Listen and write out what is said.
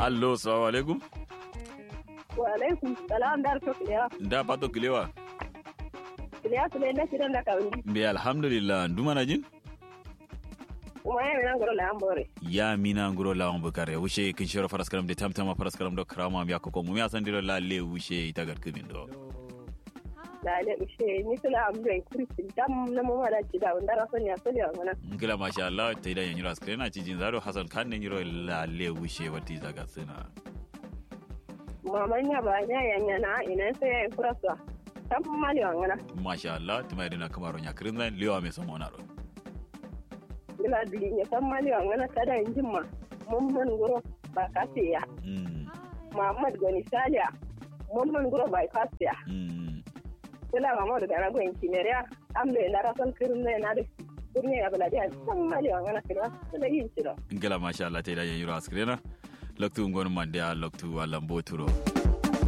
allo assalamu alaikum wa alaikum salam dar to kilewa nda pato kilewa kilewa tule na shirin da kawundi mbe alhamdulillah nduma na jin kuma ya mina ngoro la ambore ya mina nguro lawan bukare wushe kin shiro faras karam de tamtama faras karam do krama mi akoko mu ya sandiro la le wushe ita gar kimin do la le ushe ni tula amdo en kurisi dam na mo mala ci da ndara so nya so ya ngana ngila masha Allah ta idan yanyiro askrena ci jin zaro hasan kan ne nyiro la le wushe wati zaga sina mama nya ba nya ya nya na ina sai ya kurasa tam mali ngana masha Allah tuma idina kamaro nya krinza leo ame somo na ro ngila dili nya tam mali ngana kada injimma mun man ngoro ba kasiya mm Muhammad Goni Salia mun man ngoro ba kasiya mm kula mama da na gwen kineria ambe na rasal kirne na da kirne ya bala dia tam mali ngana kila da yin tiro ngila masha Allah ta idan yanyiro askrena loktu ngon mande a loktu alambo turo